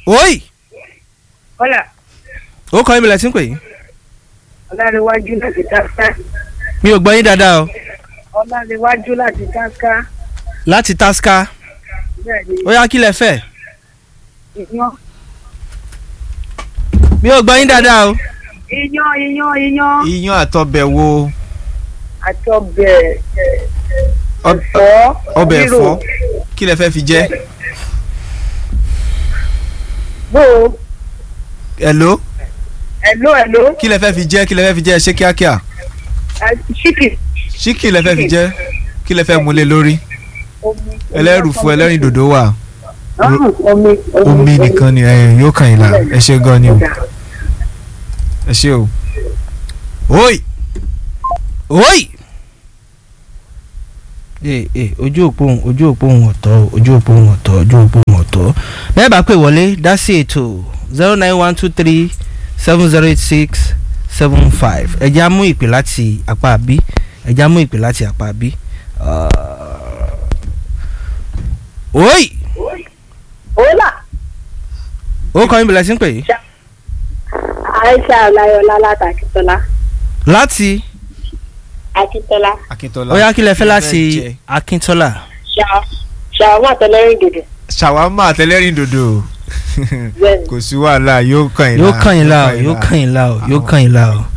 oyi Kọ́lá ó kọ́ ìmìlẹ̀ tí ń pè yín Ọláréwájú láti Káká. mi ò gbọ́ yín dáadáa o Ọláréwájú láti Káká. láti tasca Bẹ́ẹ̀ni ó yá kí lẹ fẹ́ iyán. mi ò gbọ́ yín dáadáa o Iyán iyán iyán iyán àtọbẹ̀ wo àti ọbẹ̀ Ọb- ẹ̀fọ́. ọbẹ̀ rírò. ẹ̀fọ́ kí lẹ fẹ́ fi jẹ Bó o hello ẹ̀ló ẹ̀ló kí lẹ fẹ́ fi jẹ kí lẹ fẹ́ fi jẹ ṣé kíákíá ṣíkì. ṣíkì lẹ fẹ́ fi jẹ kí lẹ fẹ́ múlẹ̀ lórí Omi. ẹlẹ́rùfù ẹlẹ́rìn dòdò wà Ọ̀hún, Omi. omi nìkan ni ẹ yóò kàn yín la ẹ ṣe gan ni o ẹ ṣe o oyi oyi ee ee ojú òpó òun ojú òpó òun ọ̀tọ̀ o, ojú òpó òun ọ̀tọ̀ ojú òpó òun ọ̀tọ̀ bẹ́ẹ̀ bá pè wọlé dá sí ètò zero nine one two three seven zero eight six seven five ẹ̀jẹ̀ á mú ìpè láti apá bí ẹ̀jẹ̀ á mú ìpè láti apá bí. oyi Ọlá ó kọ́ ìbílẹ̀ sí ń pè yí Aisha Ọláyọlá láti Akíntọ́lá. láti Akíntọ́lá. akíntola ó yá kí lẹ fẹ́ Kí lẹ láti fẹ́ jẹ? akíntola Ṣàwọn àtẹlẹ́rìn dòdò. ṣàwámà àtẹlẹ́rìn dòdò Bẹ́ẹ̀ni. kò sí wàhálà yóò kàn yín yóò la kàn yín la o yóò kàn yín la o yóò kàn yín la o